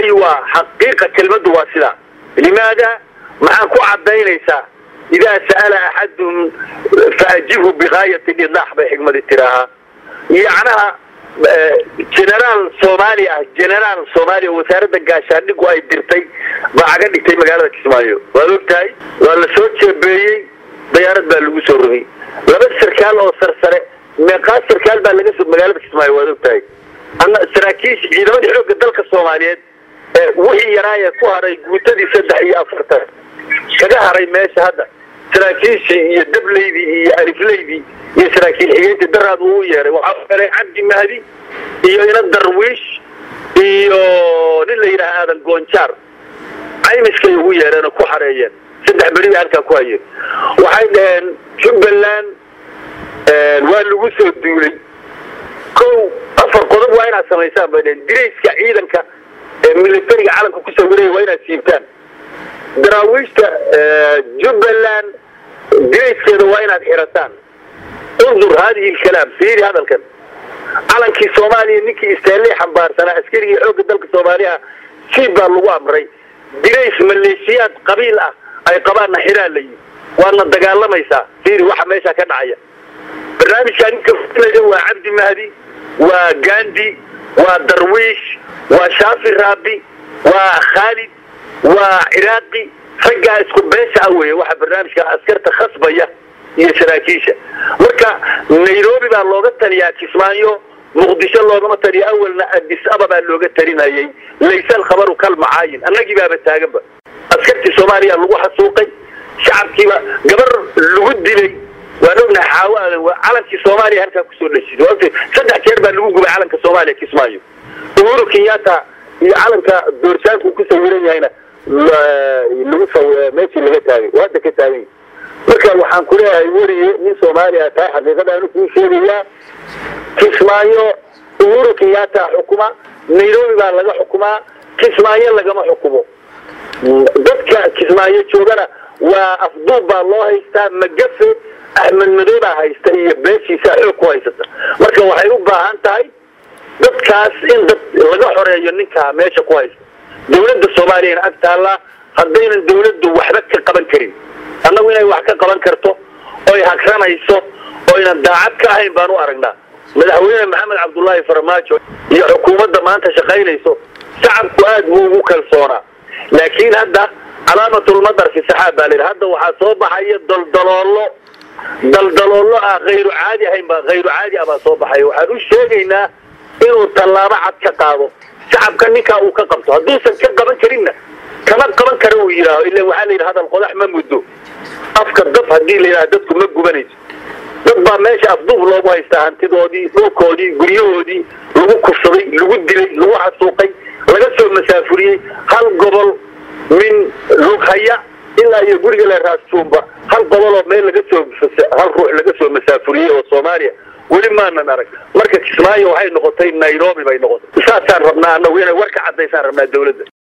aywa xaqiiqa kelmaddu waa sidaa limaada maxaan ku cadaynaysaa idaa sa'ala axadun faajibhu bigaayati lidaax bay xigmadi tiraahaa yacnaha generaal soomaali ah generaal soomaaliya wasaaradda gaashaandhigu ay dirtay baa caga dhigtay magaalada kismaayo waad ogtahay waa la soo jeebeeyey dayaarad baa lagu soo rogay laba sarkaal oo sarsare meeqaa sarkaal baa laga soo magaalada kismaayo waad ogtahay ana saraakiisha ciidamadii xoogga dalka soomaaliyeed wixii yaraayee ku haray guutadii saddex iyo afartan kaga haray meesha hadda saraakiishii iyo dableydii iyo alifleydii iyo saraakiil xigeyntii daraad uu yeeray waxaa yeeray cabdi mahdi iyo ina darwiish iyo nin la yidhaha aadan goonjaar caymiskay ugu yeereen oo ku xareeyeen saddex beri bay halkaa ku hayeen waxay dhaheen jubbaland waa lagu soo duulay ko afar qodob waa inaad samaysaan bay dhaheen dirayska ciidanka ee militariga calanka ku sawiraya waa inaad siibtaan daraawiishta jubbaland dirayskeeda waa inaad xirataan undur haadihi lkalaam fiiri hadalkan calankii soomaaliya ninkii istaanley xambaarsanaa askarigii xoogga dalka soomaaliya siib baa lagu amray dirays maleeshiyaad qabiil ah ay qabaanna xiraa layi waadna dagaalamaysaa fiiri waxa meesha ka dhacaya barnaamijkaa ninka fulaya waa cabdi mahdi waa gandi waa darwiish waa shaafi raabi waa khaalid waa ciraaqi raggaa isku beesha ah weeye waxa barnaamijka askarta khasbaya iyo saraakiisha marka nairobi baa looga taliyaa kismaayo muqdisho loogama taliyo awalna adis ababaa looga talinayay layse alkhabaru kal macaayin annagii baaba taaganba askartii soomaaliya lagu xasuuqay shacabkiiba gabar lagu dilay waan ognahay xaawo aadan calankii soomaaliya halkaa kusoo dhashiday saddex jeer baa lagu gubay calanka soomaaliya kismaayo uhuru kenyatta iyo calanka doorsaanku ku sawiran yahayna lagu meeshii laga taagay waa hadda ka taagay marka waxaan ku leeyahay weriye nin soomaaliya tahay xaqiiqadaanu kuu sheegayaa kismaayo uhuru kenyatta xukuma nairobi baa laga xukumaa kismaayo lagama xukumo dadka kismaayo joogana waa afduub baa loo haystaa magafe axmed madow baa haysta iyo beeshiisa xoog ku haysata marka waxay u baahan tahay dadkaas in dad laga xoreeyo ninkaa meesha ku haysta dawladda soomaaliyana ag taallaa haddaynan dawladdu waxba ka qaban karin annagu inay wax ka qaban karto oy hagranayso oynan daacad ka ahayn baan u aragnaa madaxweyne maxamed cabdullaahi farmaajo iyo xukuumadda maanta shaqaynayso shacabku aad buu ugu kalsoonaa laakiin hadda calaamatulmadar fi saxaab baa layidhi hadda waxaa soo baxaya daldaloollo daldaloollo ah hayru caadi ahayn baa hayru caadi ah baa soo baxaya waxaan u sheegaynaa inuu tallaabo cad ka qaado shacabka ninkaa uu ka qabto hadduusan ka qaban karinna kama qaban kara uu yidhaaho ila waxaa la yidhi hadal qodax ma muddo afka dab haddii la yidhaha dadku ma gubanayso dad baa meesha afduub loogu haystaa hantidoodii dhulkoodii guryahoodii lagu kufsaday lagu dilay lagu xasuuqay laga soo masaafuriyey hal gobol min lughaya ilaa iyo guriga le raasjuumba hal goboloo meel laga soo hal ruux laga soo masaafuriyey oo soomaaliya weli maanan arag marka kismaayo waxay noqotay nairobi bay noqotay saasaan rabnaa annagu inay war ka cadaysaan rabnaa dawladda